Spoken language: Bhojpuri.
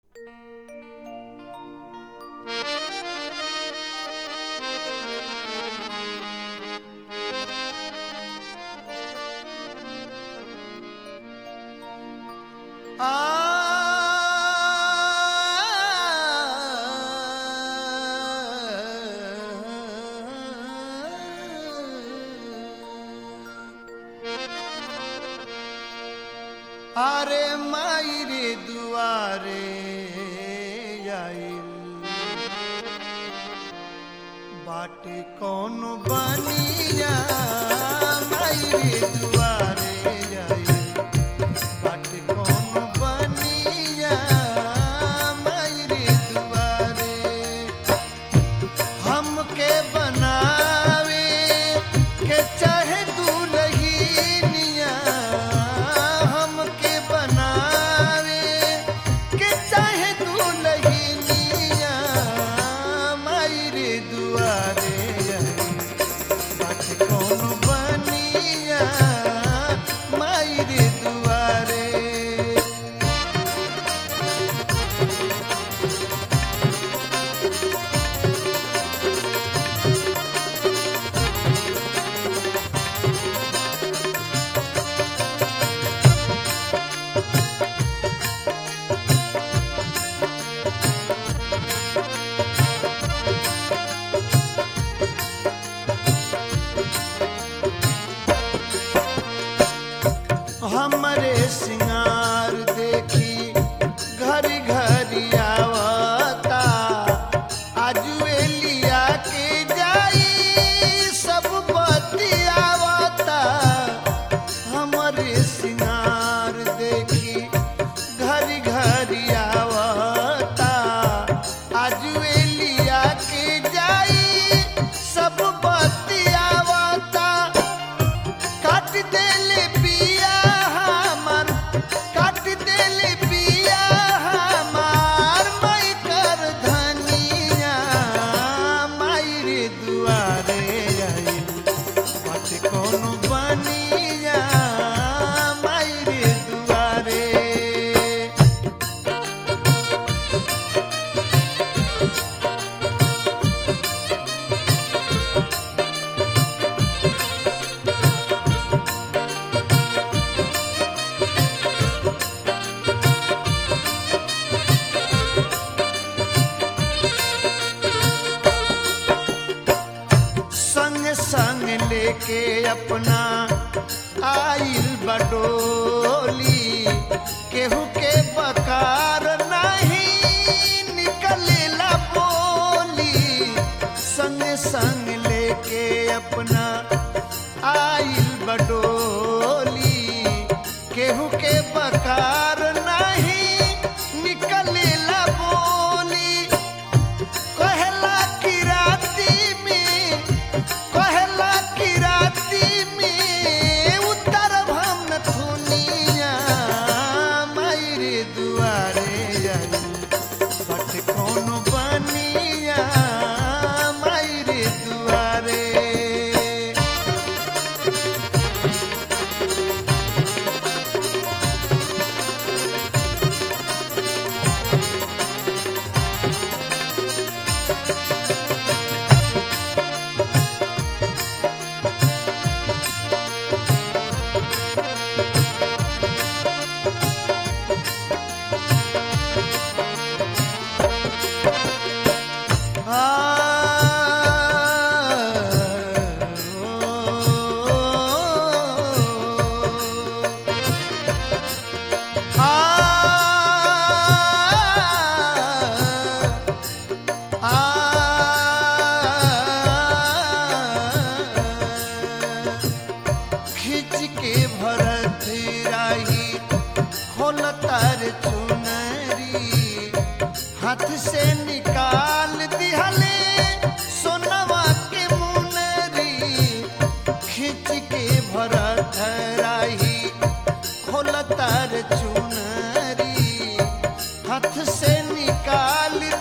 আরে মাইরে দুয়ারে আইল বাটে কোন বানিয়া মাইরে দুয়ারে আইল বাটে কোন বানিয়া মাইরে দুয়ারে हमके बनावे के चाहे दुल्हनिया हमके बनावे के चाहे दुल्हनिया मायरे दुआरे बात कौन बनिया मायरे दुआरे हमरे सिंगार देखी घरी घरी आवता आजुए लिया के जाई सब बतियावता हमरे सिंगार देखी घरी घरी आवता आजुए लिया के जाई सब बतियावता काट देले पिया हमार काट देले पिया हमार माई कर धनिया माई रे दुआरे आइल बात कोनो बनिया माई रे दुआरे संग संग लेके अपना आइल बडोली केहू के बकार नहीं निकलेला बोली संग संग लेके अपना आइल बडोली केहू के बकार नहीं निकलेला बोली कहला की राती में कहला की राती में उतर भम थुनिया मायरे दुआरे आई बट कौन बनिया मायरे दुआरे खींच के भरत राही खोल तार चुनरी हाथ से निकाल दिहले सोनवा के मुनरी खींच के भरत राही खोल तार चुनरी हाथ से निकाल